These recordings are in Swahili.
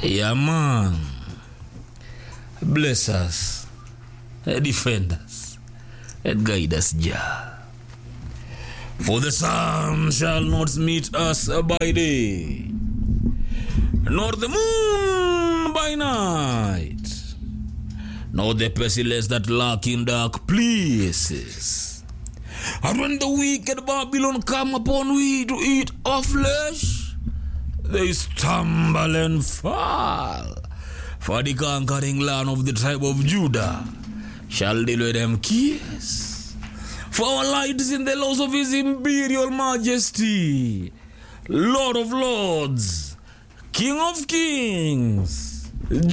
Yeah, man. Bless us, eh, defend us, and guide us, Jah. For the sun shall not meet us by day, nor the moon by night, nor the pestilence that lurk in dark places. And when the wicked Babylon come upon we to eat our flesh, they stumble and fall. For the conquering land of the tribe of Judah shall deliver them kiss. For our light is in the laws of his imperial majesty, Lord of lords, King of kings,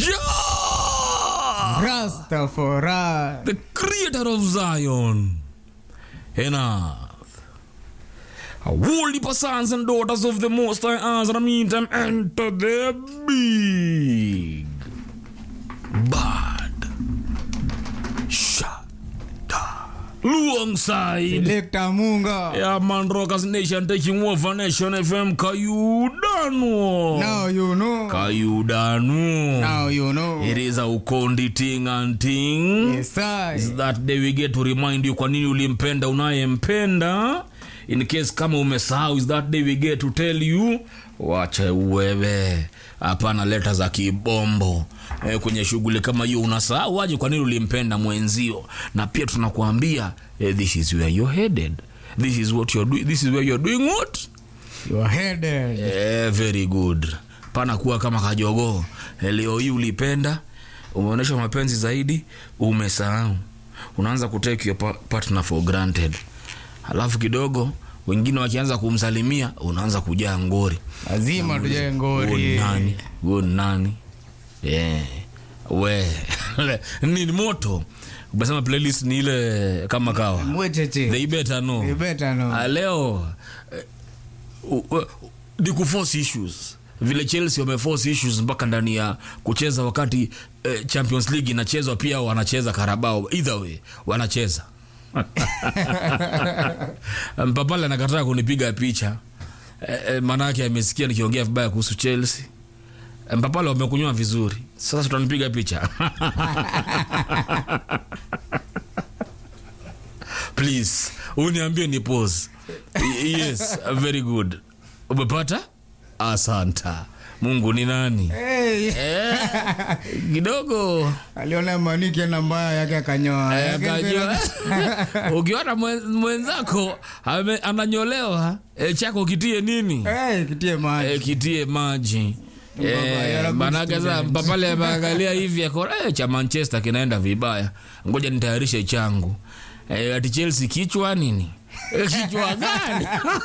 Jah, Rastafari. the creator of Zion and earth. Holy sons and daughters of the Most High, as in the meantime, enter the big bad shada alongside. Selector Munga. Yeah, man, Rockers Nation taking over Nation FM. Kayudano. Now you know. Kayudano. Now you know. It is a ukondi ting and ting. Yes, I. Is that day we get to remind you kwa nini ulimpenda unayempenda in case kama umesahau is that day we get to tell you wache uwewe hapana leta za kibombo e, kwenye shughuli kama hiyo unasahau aje kwa nini ulimpenda mwenzio na pia tunakuambia eh, this is where you're headed this is what you're doing this is where you're doing what You are headed. Eh, very good pana kuwa kama kajogoo Eh, leo hii ulipenda umeonyesha mapenzi zaidi umesahau unaanza kutake your pa- partner for granted alafu kidogo wengine wakianza kumsalimia unaanza kujaa ngori Lazima tujae Huyu ngori. nani huyu nani yeah. we ni moto umesema playlist ni ile kama kawa Mwecheche. they better know You better know. Ah, leo eh, u- u- ni kuforce issues vile chelsea wameforce issues mpaka ndani ya kucheza wakati eh, champions league inachezwa pia wanacheza karabao either way wanacheza mpapale anakataa kunipiga picha eh, eh, maanake amesikia nikiongea vibaya kuhusu chelsea Eh, mpapale wamekunywa vizuri sasa tutanipiga picha please uniambie ni pose Y- yes very good umepata asanta mungu ni nani Hey. eh, kidogo Aliona maniki na mbaya yake akanyoa. eh, Yake kajua. mbele- ukiona mwen- mwenzako ame- ananyolewa eh, chako kitie nini Hey, kitie maji. eh, kitie maji Mbaba, Eh, you're a good manake sa student. mpapale ameangalia hivi akona eh, cha manchester kinaenda vibaya ngoja nitayarishe changu eh, ati chelsea kichwa nini Eh, kichwa gani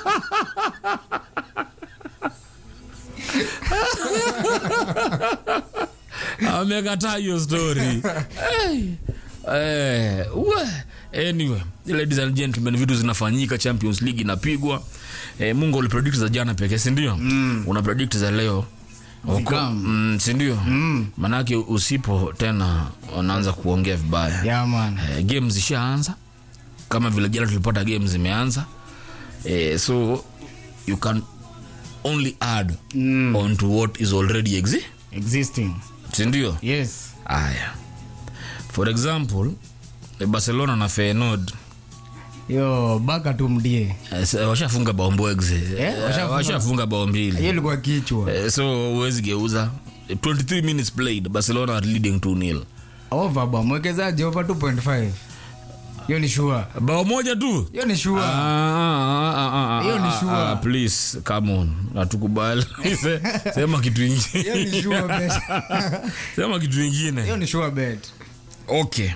amekataa hiyo story hey. Eh, we. anyway ladies and gentlemen vitu zinafanyika champions league inapigwa eh, mungu ulipredict za jana pekee sindio mm. una predict za leo Uko- Zikam. mm, sindio mm. manake usipo tena unaanza kuongea vibaya Yeah, man. eh, game zishaanza kama vile jana tulipata game zimeanza eh, so you can only add mm. on to what is already exi Existing. sindio Yes. aya for example eh, barcelona na feyenoord Yo, baka tumdie. eh, s- washafunga bao mbwegze Eh, washafunga. washafunga bao mbili Hiyo ilikuwa kichwa. Eh, so huwezi geuza 23 minutes played barcelona are leading 2 nil Over ba mwekezaji over 2.5. Hiyo ni sure. bao moja tu Hiyo ni sure. Ah, ah, ah, ah, Hiyo ni ah, sure. ah, please come on hatukubali Se- sema kitu Hiyo ni ingine sure bet. sema kitu Hiyo ingine ni sure bet. okay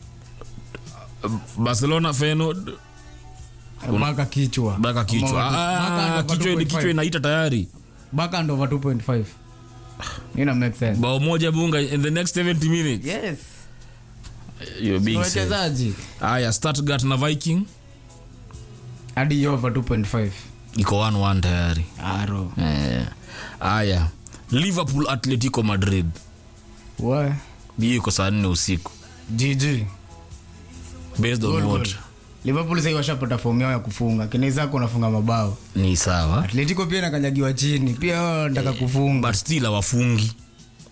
barcelona feyenoord Baka kichwa. baka kichwa Baka Ah, over kichwa 2.5. kichwa inaita tayari Baka and over 2.5. Ina make sense. bao moja bunga in the next 70 minutes Yes. You're being safe. Wachezaji haya stuttgart na viking hadi over 2.5. iko 1-1 tayari Aro. Eh, haya liverpool atletico madrid Wa hiyo iko saa nne usiku GG. based on Goal, what goal. Liverpool sasa washapata fomu yao ya kufunga. Kina zako unafunga mabao. ni sawa Atletico pia inakanyagiwa chini. Pia wao wanataka kufunga. but still hawafungi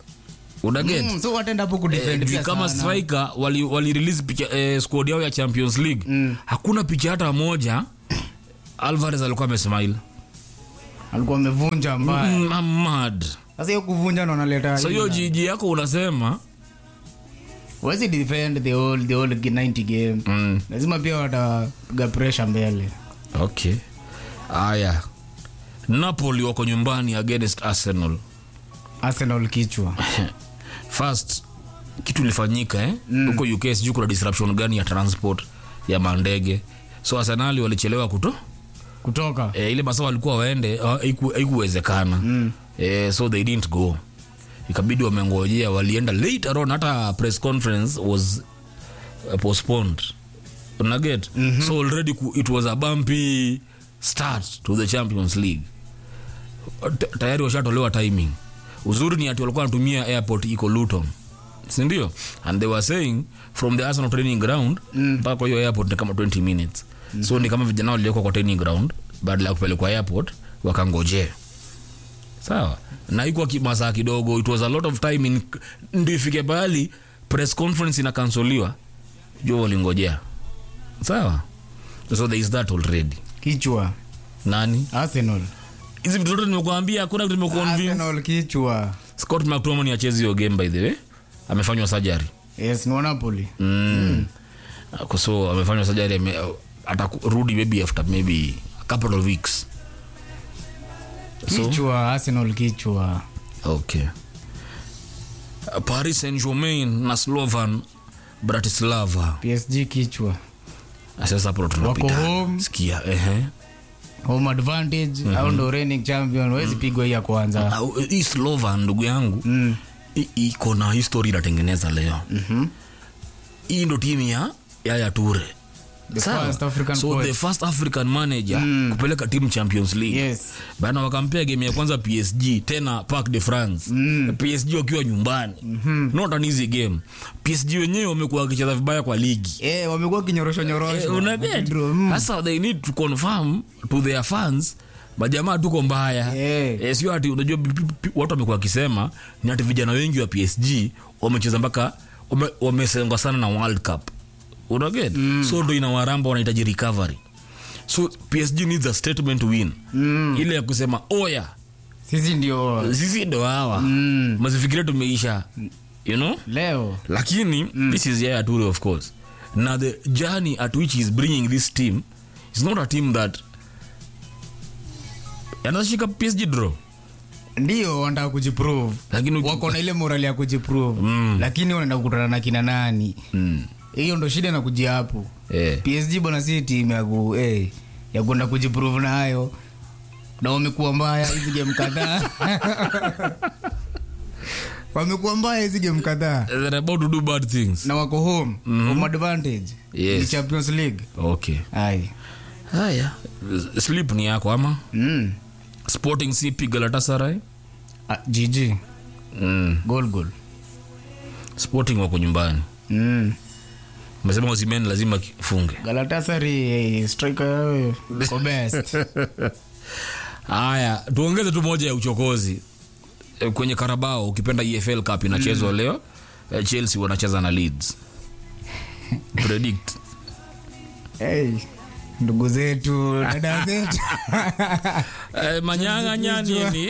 unaget Mm, so wataenda hapo kudefend Eh, pia kama sana. striker wali, wali release picha eh, squad yao ya champions league Mm. hakuna picha hata moja alvarez alikuwa amesmile alikuwa amevunja mbaya mm, I'm mad sasa hiyo kuvunja ndo analeta so hiyo jiji yako unasema wezi defend the whole, the whole 90 game mm, lazima pia watapiga pressure mbele okay aya napoli wako nyumbani against arsenal arsenal kichwa first kitu ilifanyika eh? huko uk sijui kuna disruption gani ya transport ya mandege so arsenali walichelewa kuto kutoka e, ile masaa walikuwa waende ah, haiku- haikuwezekana mm. e, so they didn't go ikabidi wamengojea walienda later on hata press conference was uh, postponed unaget mm-hmm. so already ku, it was a bumpy start to the champions league T- tayari washatolewa timing uzuri ni ati walikuwa wanatumia airport iko luton sindio and they were saying from the arsenal training ground mpaka mm. kwa hiyo airport ni kama 20 minutes mm. so ni kama vijana waliokwa kwa training ground baada ya kupelekwa airport wakangojea sawa na ikuwa ki- masaa kidogo it was a lot of time in, ndio ifike pahali press conference inakansoliwa jo walingojea sawa so there is that already kichwa nani arsenal hizi vitu zote nimekuambia hakuna kitu nimekuconvince arsenal kichwa scott mctominay achezi hiyo game by the way amefanywa surgery yes ni wa napoli mm. mm. so amefanywa surgery ame, atarudi maybe after maybe a couple of weeks so kichwa arsenal kichwa okay Uh, paris saint germain na slovan bratislava psg kichwa sasa hapo ndo wako tunapita home sikia ehe home advantage au ndo reigning champion wezi pigwa hii ya kwanza Au, hii slovan ndugu yangu mm. i- iko na history inatengeneza leo Mhm. hii ndo timu ya yaya ture The Sawa. first African so coach. the first african manager Mm. kupeleka timu champions league yes bana wakampea game ya kwanza psg tena park de france Mm. psg wakiwa nyumbani mm-hmm. not an easy game psg wenyewe wamekuwa wakicheza vibaya kwa ligi Eh, wamekuwa kinyorosho Eh, nyorosho unaget Wakidro, mm. sasa they need to confirm to their fans majamaa tuko mbaya Eh. eh, sio ati unajua pi- pi- pi- watu wamekuwa wakisema ni ati vijana wengi wa psg wamecheza mpaka wame- wamesengwa sana na world cup unaget mm. so ndo inawaramba wanahitaji recovery so psg needs a statement win Mm. ile ya kusema oya sisi ndio sisi ndo hawa Mm. mazifikiria tumeisha you know leo lakini mm. this is yaya ture of course na the journey at which he's bringing this team is not a team that anashika psg draw ndio wanataka kujiprove lakini uki- wako na ile morali ya kujiprove Mm. lakini wanaenda kukutana na kina nani mm. hiyo ndo shida na kujia hapo eh. psg bwana si timu ya ku eh, ya kwenda kujiprove nayo na wamekuwa mbaya hizi game kadhaa wamekuwa mbaya hizi game kadhaa they're about to do bad things na wako home home advantage Yes. ni champions league okay ai haya sleep ni yako ama mm. sporting cp galatasaray ah, gg mm. goal goal sporting wako nyumbani mm. umesema usimen lazima funge galatasari eh, striker yao iko best haya tuongeze tu moja ya uchokozi Eh, kwenye karabao ukipenda efl cup inachezwa mm. leo Eh, chelsea wanacheza na leeds predict hey. ndugu zetu dada zetu Eh, manyang'anya nini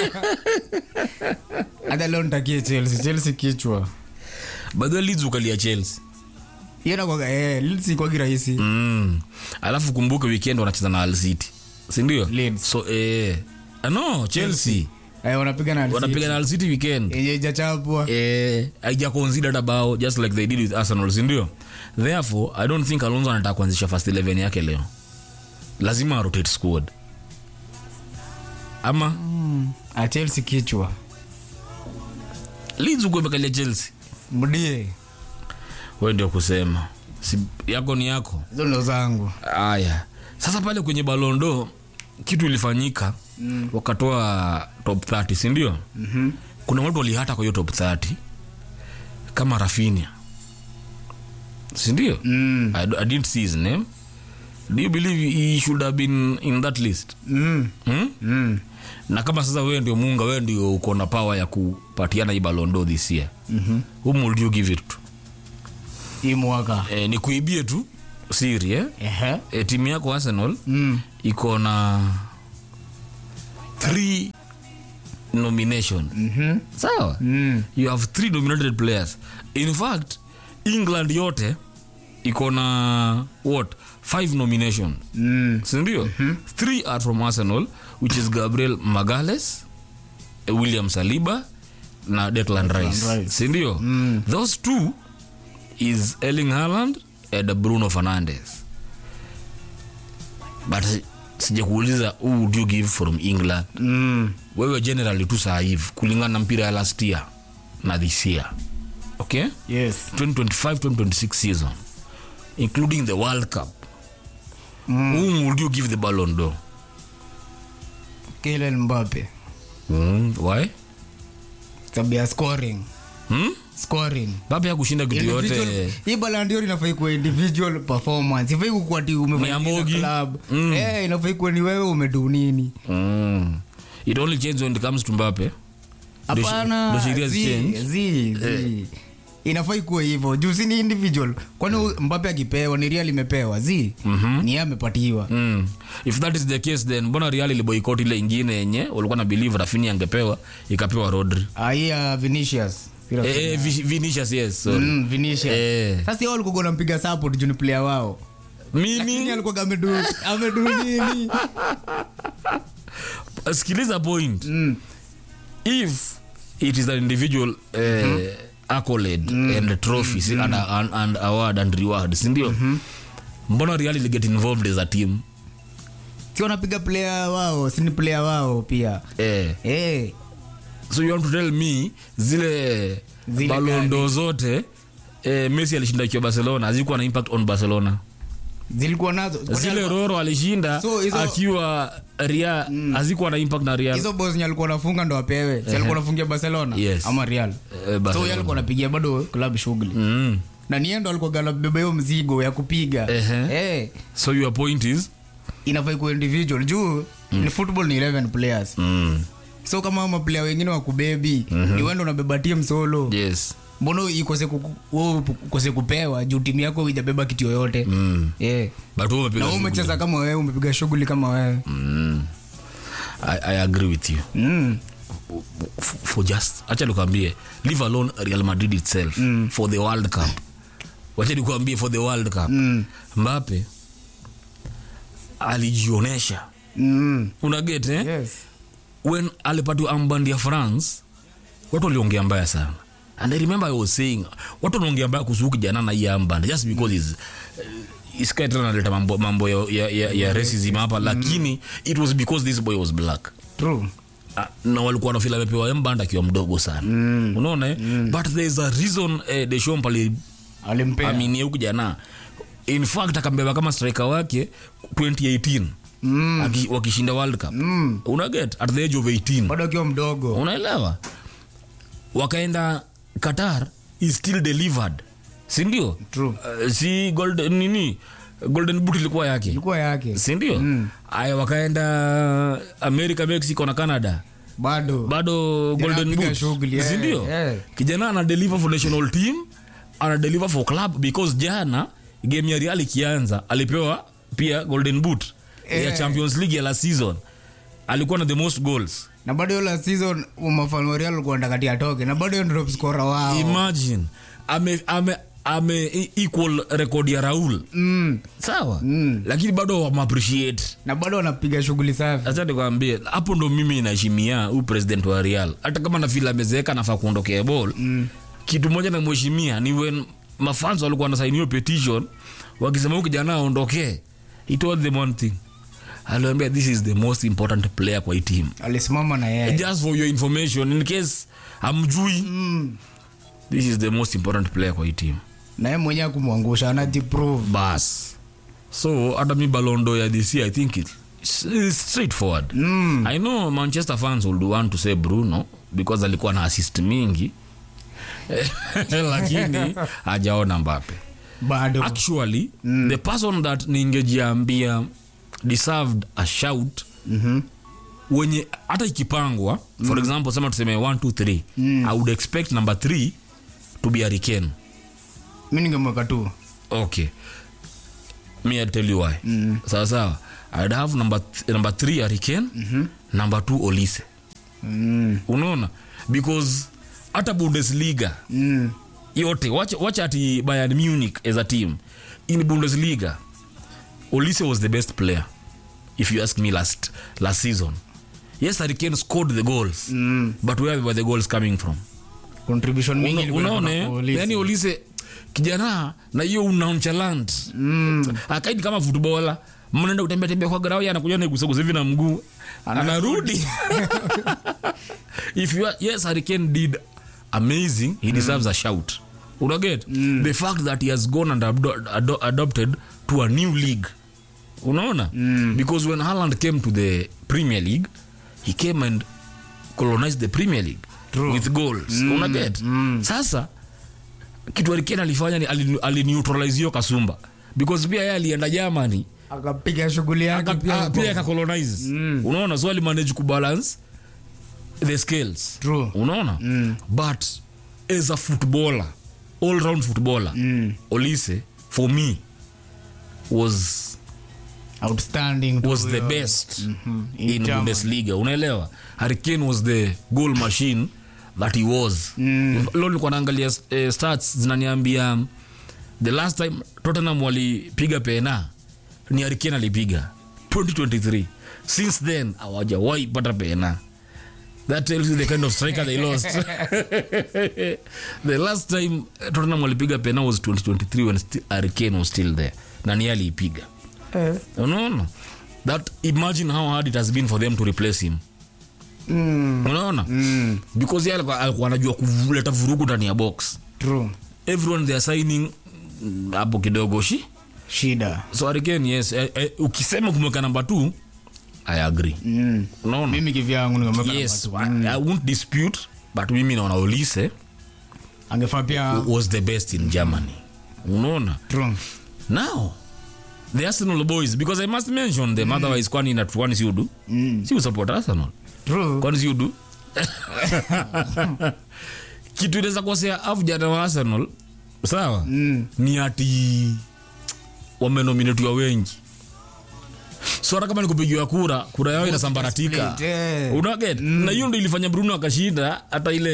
hata leo nitakie chelsea chelsea kichwa badhi leeds ukalia chelsea hiyo nakwaga eh, Leeds ikwagi rahisi mm. alafu kumbuke weekend wanacheza na Hull city sindio Leeds. so eh, ah, no chelsea eh, wanapiga na wanapiga na Hull city weekend yenye ijachapwa eh, haija considered about just like they did with arsenal sindio therefore i don't think alonso anataka kuanzisha first 11 yake leo lazima arotate squad ama ah, chelsea kichwa leeds uko imekalia chelsea mdie we ndio kusema si, yako ni yako hizo ndo zangu haya sasa pale kwenye balondo kitu ilifanyika mm. wakatoa top 30 sindio Mhm. kuna watu walihata kwa hiyo top 30 kama rafinia sindio Mm. I, I didn't see his name do you believe he should have been in that list Mm. hmm? Mm. na kama sasa wewe ndio muunga wewe ndio uko na power ya kupatiana hii balondo this year Mhm. whom would you give it to hii mwaka eh, ni kuibie tu siri eh? Ehe. eh, timu yako arsenal Mm. iko na three nomination Mhm. sawa Mm. you have three nominated players in fact england yote iko na what five nominations Mm. sindio three are from arsenal which is gabriel magales eh, william saliba na declan rice Rice. sindio Mm. those two is erling Haaland and bruno fernandes but sijakuuliza who would you give from england Mm. wewe generally tu saa hivi kulingana na mpira ya last year na this year okay Yes. 2025-2026 season including the world cup Mm. whom would you give the ballon d'or Kylian Mbappe. mm, why Sababu ya scoring. hmm? Scoring. Mbappe ya kushinda kitu Individual- yote hii Ballon d'Or inafai kuwa individual performance ifai kukuwa ati umefanya Ni nini na Ambogi. club Mm. eh inafai kuwa ni wewe umedu nini mm. it only changes when it comes to Mbappe Ndio shi- hapana ndio sheria zi- zichange. zi- zi. inafai kuwa hivyo juu si ni individual kwani mbape akipewa ni real imepewa zi Mhm. ni yeye amepatiwa Mm. if that is the case then mbona real iliboikot ile ingine yenye walikuwa na believe rafini angepewa ikapewa rodri Ah, hii ya vinicius Sio eh, eh, Vi- vinicius yes sorry. Mm, Vinicius. Eh. sasa yao walikuwa wanampiga support juu ni player wao lakini mimi alikuwa amedu amedu nini sikiliza point Mm. if it is an individual uh, accolade and trophies and, and, and award and reward sindio mbona real ili get involved as a team si wanapiga player wao si ni player wao pia eh. eh so you want to tell me zile, Zile balondo zote eh, messi alishinda ikiwa barcelona hazikuwa na impact on barcelona zilikuwa nazo Kwani zile alikuwa- roro alishinda So, hizo- akiwa ria hazikuwa na impact na real hizo bos nye alikuwa anafunga ndo apewe si alikuwa anafungia barcelona Yes. ama real Eh, so Barcelona. yeye alikuwa anapigia bado club shughuli mm. na niye ndo alikuwa anabeba hiyo mzigo ya kupiga Ehe. eh so your point is inafai kuwa individual juu ni football ni 11 players mm. so kama maplayer wengine wakubebi ni wendo unabeba team solo yes mbona ikose kuku- wewe ukose kupewa juu timu yako ijabeba kitu yoyote mm. eh but wewe na umepiga wewe shughuli. umecheza kama wewe umepiga shughuli kama wewe Mm. I, I agree with you mm. F- for just acha nikwambie leave alone real madrid itself mm. for the world cup wacha nikwambie for the world cup Mm. mbape alijionesha Mm. unaget eh? yes when alipatiwa ambandi ya france watu waliongea mbaya sana and i remember i was saying watu wanaongea mbaya kuhusu huyu kijana na hii amband just because is iskaitana naleta mambo, mambo ya, ya, ya, ya racism hapa lakini it was because this boy was black true Ah, na walikuwa wanafila amepewa mband akiwa mdogo sana mm. unaona eh? but there is a reason eh, deshomp alimpea aliaminia huyu kijana in fact akambeba kama striker wake 2018 mm. Aki, wakishinda world cup Mm. unaget at the age of 18 bado akiwa mdogo unaelewa wakaenda qatar is still delivered sindio True. uh, si gold, nini golden boot ilikuwa yake ilikuwa yake sindio Mm. aya wakaenda america mexico na canada bado bado golden anapiga boot shughuli, eh, sindio eh. kijana ana deliver for national team ana deliver for club because jana game ya real ikianza alipewa pia golden boot ya Eh. champions league ya last season alikuwa na the most goals na bado hiyo last season mafano real alikuwa anataka ati atoke na bado hiyo ndio top scorer wao imagine ame, ame, ame e- equal record ya raul mm. sawa Mm. lakini bado wamappreciate na bado wanapiga shughuli safi acha nikwambie hapo ndo mimi naheshimia huu president wa real hata kama nafila amezeeka nafaa kuondokea ball mm. kitu moja namheshimia ni when mafans walikuwa nasaini hiyo petition wakisema huyu kijana aondokee he told them one thing aliambia this is the most important player kwa hii team alisimama na yeye just for your information in case amjui mm. this is the most important player kwa hii team na yeye mwenyewe kumwangusha anajiprove bas so hata mi balondo ya this year i think it, it's, it's straightforward mm. i know manchester fans would want to say bruno because alikuwa na assist mingi lakini hajaona mbape bado actually the person that ningejiambia deserved a shout Mhm. wenye hata ikipangwa for example sema tuseme 1 2 3 i would expect number 3 to be Hurricane mi ningemweka tu okay me I'll tell you why sawa sawa i'd have number th- number 3 Hurricane number 2 Olise mm. unaona because hata Bundesliga Mm. yote wacha wacha ati Bayern Munich as a team in Bundesliga Olise was the best player if you ask me last last season yes Hurricane scored the goals Mm. but where were the goals coming from contribution mingi Una- ilikuwa unaona inatoka eh? kwa Olise. yani Olise kijana na hiyo unonchalant Mm. akaidi kama futbola mnaenda kutembea tembea kwa grau anakuja na gusagusa hivi na mguu anarudi if you are, yes Hurricane did amazing he deserves a shout unaget the fact that he has gone and ado- ado- adopted to a new league unaona because when Haaland came to the Premier League he came and colonized the Premier League True. with goals unaget sasa kitu Hurricane alifanya ni ali- alineutralize hiyo kasumba because pia yeye alienda Germany akapiga shughuli yake aka- pia ah, pia akacolonize unaona so alimanage kubalance the scales True. unaona but as a footballer all round footballer Mm. Olise for me was outstanding tu was the huyo. best Mhm. in German. Bundesliga unaelewa Hurricane was the goal machine that he was Mm. leo nilikuwa naangalia eh, stats zinaniambia the last time Tottenham walipiga pena ni Hurricane alipiga 2023 since then hawajawahi pata pena that tells you the kind of striker they lost the last time eh, Tottenham walipiga pena was 2023 when sti- Hurricane was still there na ni yeye aliipiga unaona that imagine how hard it has been for them to replace him Mm. unaona Mm. because yeye alikuwa alikuwa anajua kuleta vurugu ndani ya box True. everyone they are signing mm, hapo kidogo shi shida so Hurricane yes eh, eh, ukisema kumweka namba 2 i agree mm. unaona mimi kivyangu ningemweka yes namba two. I, i won't dispute but mimi naona Olise angefaa pia was the best in Germany unaona True. now the Arsenal boys because i must mention them otherwise kwani ina kwani si udu Mm. si usupport Arsenal True. kwani si udu kitu inaweza kosea afu jana wa Arsenal sawa Mm. ni ati wamenominatiwa wengi so hata kama nikupigiwa kura kura yao inasambaratika split, eh. unaget na hiyo ndo ilifanya bruno akashinda hata ile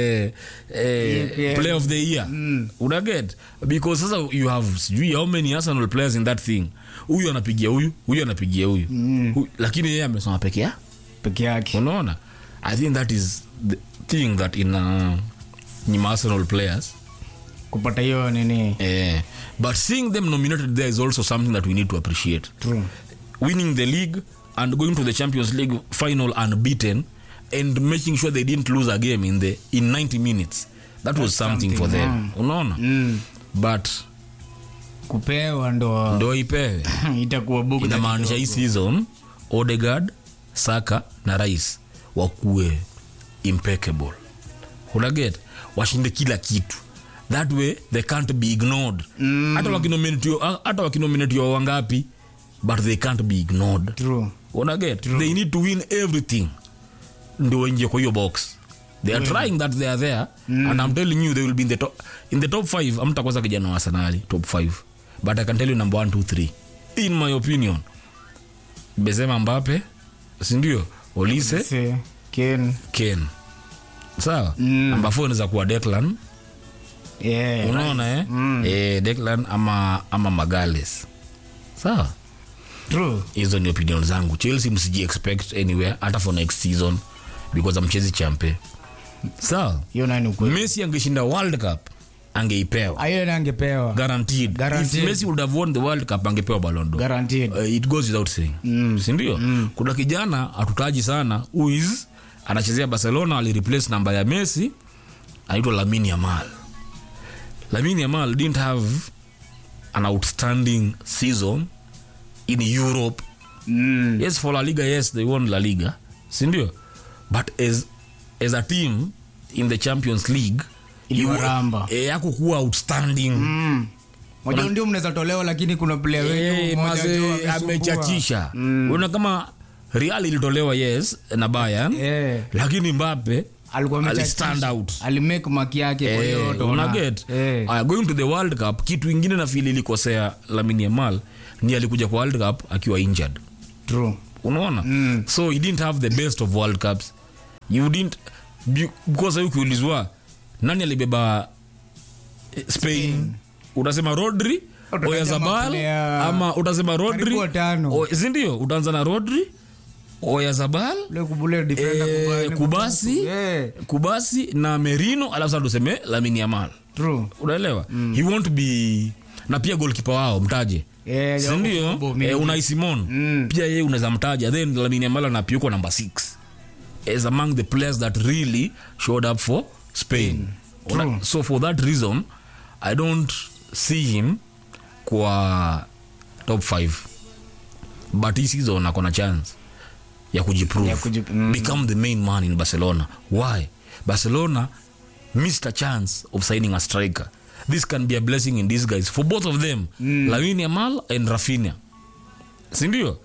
eh, Yeah. play of the year unaget because sasa you have sijui how many arsenal players in that thing huyu anapigia huyu huyu anapigia huyu Hu- lakini yeye amesoma peke yake peke yake unaona i think that is the thing that in uh, nyima arsenal players kupata hiyo nini Eh, but seeing them nominated there is also something that we need to appreciate. True. Winning the league and going to the Champions League final unbeaten and making sure they didn't lose a game in the in 90 minutes. That was something, for something, them. Unaona? mm. But kupewa ndo ndo ipewe. itakuwa bugu Inamaanisha hii season Odegaard, Saka na Rice wakuwe impeccable. Unaget? Washinde kila kitu. That way they can't be ignored. Hata wakinominatiwa hata wakinominatiwa wangapi but they can't be ignored. True. Unaget? They need to win everything. Ndio waingie kwa hiyo box. They are trying that they are there and I'm telling you they will be in the top in the top 5 amtakosa kijana wa Arsenal top 5 but I can tell you number 1 2 3 in my opinion Benzema Mbappe si ndio Olise Se, Ken. Kane sawa Mm. namba 4 inaweza kuwa Declan Yeah, unaona eh? eh Declan ama ama Magales sawa True. hizo ni opinion zangu chelsea msiji expect anywhere hata for next season because amchezi champe sawa hiyo nani ukweli messi angeshinda world cup angeipewa Ah, hiyo nani angepewa guaranteed. Guaranteed. if messi would have won the world cup angepewa ballon d'or guaranteed uh, it goes without saying mm. sindio mm. kuna kijana hatutaji sana who is anachezea barcelona alireplace namba ya messi anaitwa lamin yamal lamin yamal didn't have an outstanding season in europe mm. yes for la liga yes they won la liga sindio but as, as a team in the champions league Iliwaramba. eh, yako kuwa outstanding Mm. Moja ndio mnaweza tolewa lakini kuna player Eh, wengi mmoja maze tu amesumbua. amechachisha Mm. una kama real ilitolewa yes na Bayern Eh. lakini mbape alikuwa ali amecha- stand out alimake maki yake kwa hiyo Eh, utaona. una get Eh. Aya, going to the world cup kitu ingine na fili ilikosea Lamine Yamal ni alikuja kwa world cup akiwa injured True. unaona Mm. so he didn't have the best of world cups you didn't be- because ukiulizwa nani alibeba eh, spain utasema rodri Utataja oyazabal maplayer ama utasema rodri karibu watano. o- sindio utaanza na rodri oyazabal Ule kubule defender eh, kubali- kubasi Eh, kubasi na merino alafu sasa tuseme lamini yamal true. unaelewa he won't be na pia golkipa wao mtaje Eh, sindio football mingi. eh, unai simon Mm. pia yeye unaweza mtaja then lamine yamal anapiukwa number 6 as among the players that really showed up for spain True. Una- so for that reason i don't see him kwa top 5 but hii season akona chance ya kujiprove Ya kujip- mm. become the main man in barcelona why barcelona missed a chance of signing a striker this can be a blessing in disguise for both of them mm. lamine yamal and rafinha sindio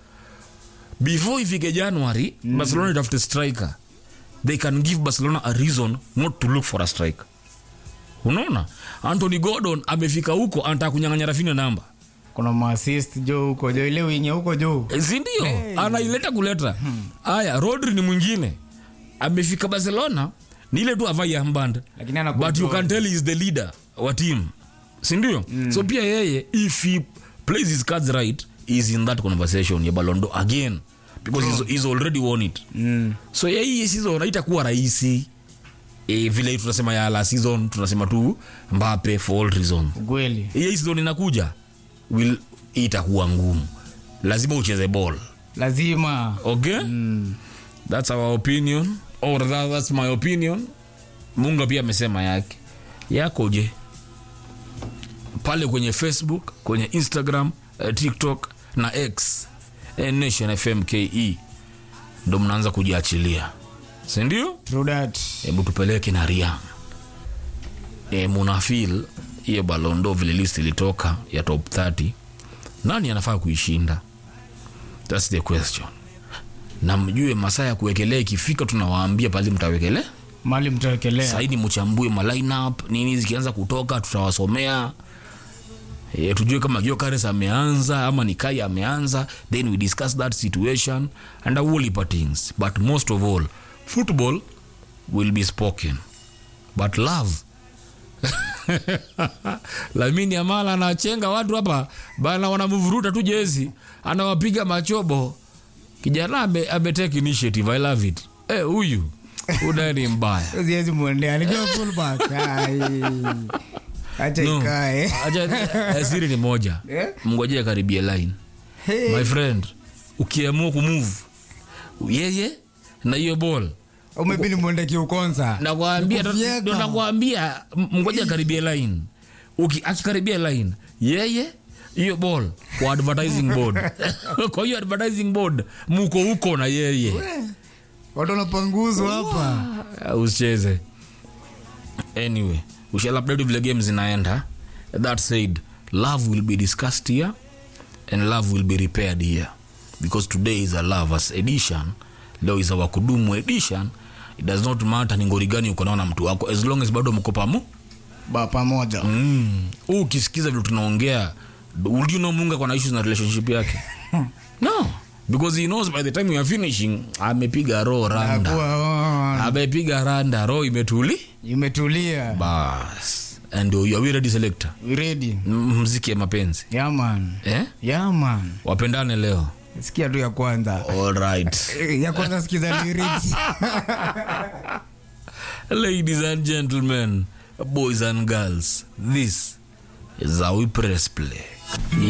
before ifike january mm. barcelona itafute striker they can give barcelona a reason not to look for a striker unaona anthony gordon amefika huko anataka kunyang'anya rafinha namba kuna maassist jo huko jo ile winye huko jo sindio anaileta kuleta haya rodri ni mwingine amefika barcelona ni ile tu avai amband lakini ana but you can tell he is the leader wa team sindio mm. so pia yeye if he plays his cards right he is in that conversation ya balondo again because he's, he's already won it mm. so ya hii season haitakuwa rahisi e, vile tunasema ya la season tunasema tu mbape for all reasons ukweli hii season inakuja will itakuwa ngumu lazima ucheze ball lazima okay mm. that's our opinion or that, that's my opinion munga pia amesema yake yako je pale kwenye facebook kwenye instagram eh, tiktok na x eh, nation fm ke ndo mnaanza kujiachilia sindio True that. hebu tupeleke na rian e, munafil hiyo balondo vile list ilitoka ya top 30 nani anafaa kuishinda thats the question na mjue masaa ya kuwekelea ikifika tunawaambia pali mtawekelea mali mtawekelea saini mchambue malineup nini zikianza kutoka tutawasomea e, tujue kama Gyökeres ameanza ama ni kai ameanza then we discuss that situation and a whole heap of things but most of all football will be spoken but love lamini amala anachenga watu hapa bana wanamvuruta tu jezi anawapiga machobo kijana ame, ametake initiative i love it Eh, huyu unaye ni mbaya siwezi mwendea nikiwa fullback Ai. acha No. ikae Acha, eh, siri ni moja Eh? mngojea karibia line Hey. my friend ukiamua kumove yeye na hiyo ball umebidi mwende kiukonza nakwambia Nikufyeka. ndo nakwambia m- mngoja karibia line Uki- akikaribia line yeye hiyo ball kwa advertising board kwa hiyo advertising board muko huko na yeye watu wanapanguzwa hapa Uh, usicheze anyway we shall update vile game zinaenda that said love will be discussed here and love will be repaired here because today is a lovers edition leo is our kudumu edition it does not matter ni ngori gani uko nao na mtu wako as long as bado mko pamu ba pamoja mm. Huu ukisikiza vile tunaongea would you know munga kwa na issues na relationship yake no because he knows by the time we are finishing amepiga roho randa Akuwa, amepiga randa roho imetuli imetulia bas and you are we ready selector We ready M- mziki ya mapenzi yaman eh? yaman wapendane leo sikia tu ya kwanza all right Eh, ya kwanza sikiza lyrics ladies and gentlemen boys and girls this is how we press play